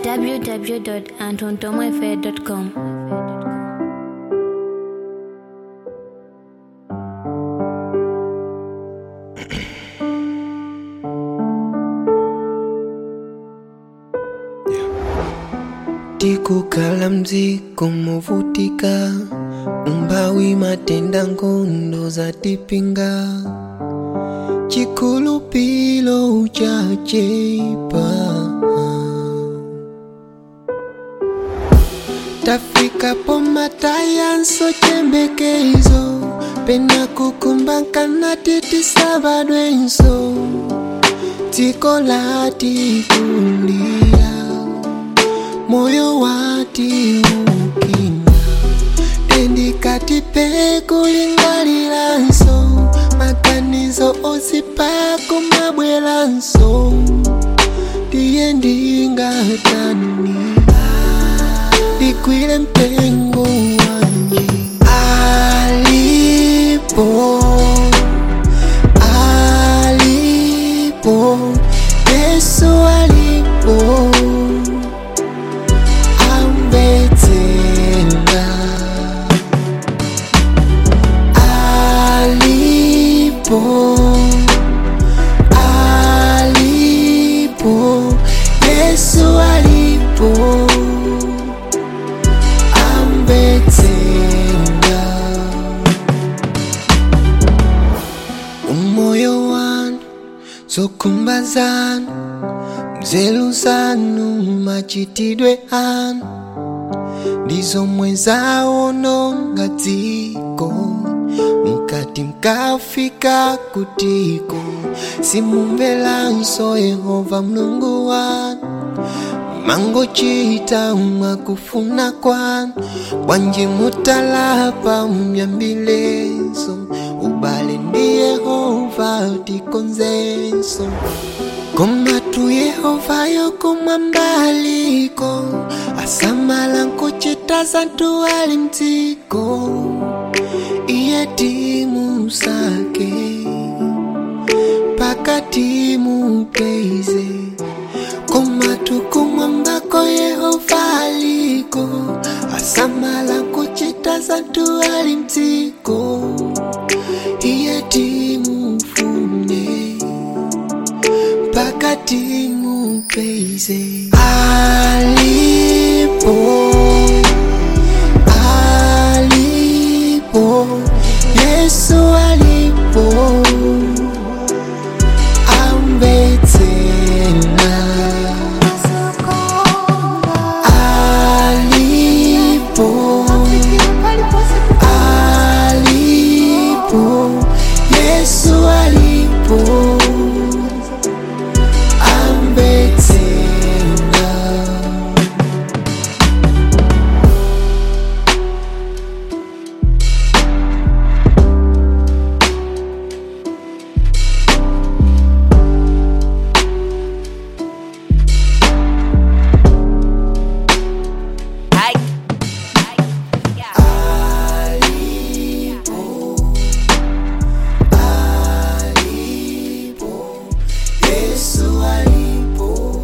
www.antontomoefe.com. tikukhala mdziko movutika umphawi matenda nkhondo zatipinga chikhulupiriro chachepa tafikapo matayanso chembekezo pena kukumbakana titisabadwenso dziko latikulira moyo wati ukina tendikati pekulingaliranso maganizo ozipako mabweranso ndiye ndingatani ndikwile mpengo wanji alipo alipo yesu alipo ambetsenga alipo alipo yesu alipo ambetsenga umoyo wanu zokhumba zanu mzelu zanu machitidwe anu ndizomwe zawononga dziko mkati mkafika kutiko simumvelanso yehova mulungu wanu mangochita mwakufuna kwanu bwanji mutalapa myambilezo ubale ndi yehova tikonzenso komatu yehova yokumwambaliko asamala nkuchita zantu ali mdziko iye timu sake pakati mupeize komatu kumwambako yehova aliko asamala nkuchita zantu ali mdziko iye timufune pakati mupeize alipo alipo yesu alipo ambetsena alipo alipo yesu alipo ambetsena Yesu alipo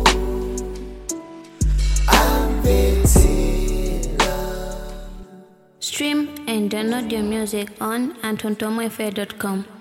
ambetsena Stream and download your music on antontomoefe.com.